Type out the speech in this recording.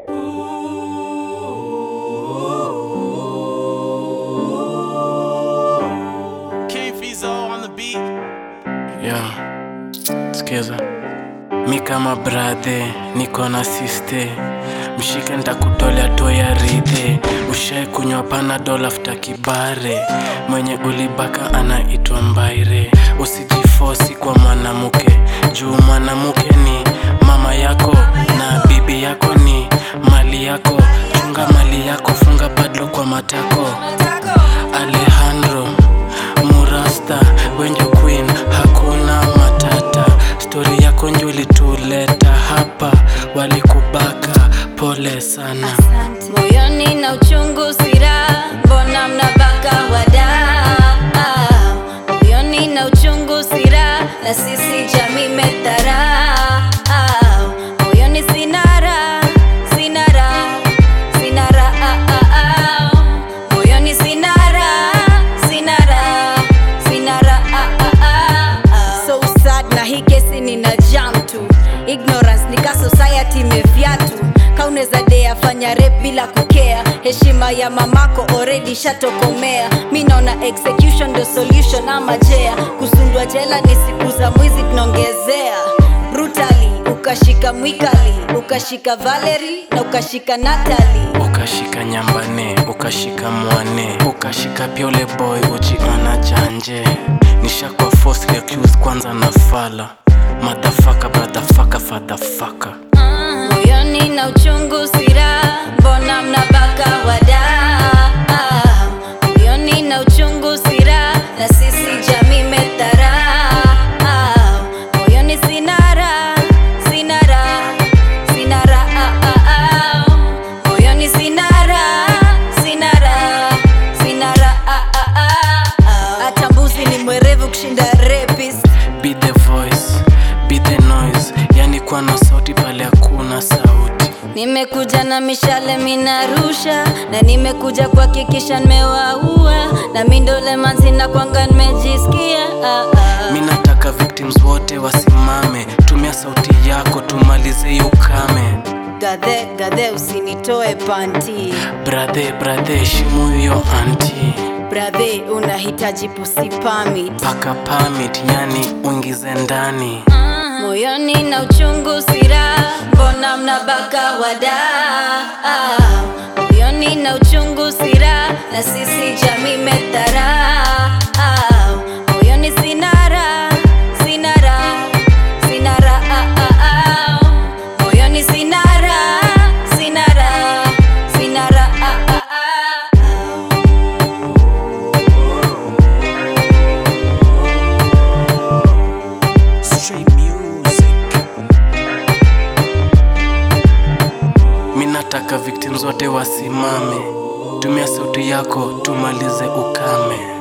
King Fizo on the beat. Yeah. Sikiza, mi kama brathe niko na siste, mshike ntakutolea toya ridhe, ushae kunywa panadol after kibare, mwenye ulibaka anaitwa Mbaire. Usijifosi kwa mwanamke, juu mwanamke ni mama yako na bibi yako ni mali yako. Chunga mali yako, funga padlo kwa matako. Alejandro Murasta wenye queen hakuna matata stori yako njo ilituleta hapa walikubaka pole sana moyoni na uchungu sira mbona mnabaka wada moyoni na uchungu sira na sisi jamii medhara moyoni sinara sinara sinara moyoni sinara sinara sinara so sad na hii kesi nina jam tu ignorance nika society imevyatu kauneza dea fanya rep bila kukea heshima ya mamako already shatokomea mi naona execution ndo solution ama jea kusundwa jela ni siku za mwizi tunaongezea brutally ukashika mwikali ukashika valeri na ukashika natali ukashika nyambane ukashika mwane ukashika pyole boy ujiona janje nishakwa falsely accused kwanza na fala madhafaka bradhafaka fadhafaka moyoni na uchungu sira mbona mnabaka wada moyoni na uchungu sira na sisi jamii medhara moyoni sinara sinara sinara moyoni sinara sinara sinara hata mbuzi ni mwerevu kushinda rapist be the voice be the noise yani kuwa na sauti pale hakuna sauti Nimekuja na mishale minarusha, na nimekuja kuhakikisha nimewaua, na mindole manzi na kwanga nimejisikia ah, ah. mi nataka victims wote wasimame tumia sauti yako tumalize hiyo ukame Gadhe gadhe, usinitoe panti brathe brathe heshimu hiyo anti brathe, unahitaji pusi permit paka permit yani uingize ndani moyoni na uchungu sira, mbona mnabaka wada moyoni na uchungu sira, na sisi jamii medhara moyoni sinara sinara sinara moyoni sinara sinara sinara Straight music. mi nataka victims wote wasimame tumia sauti yako tumalize ukame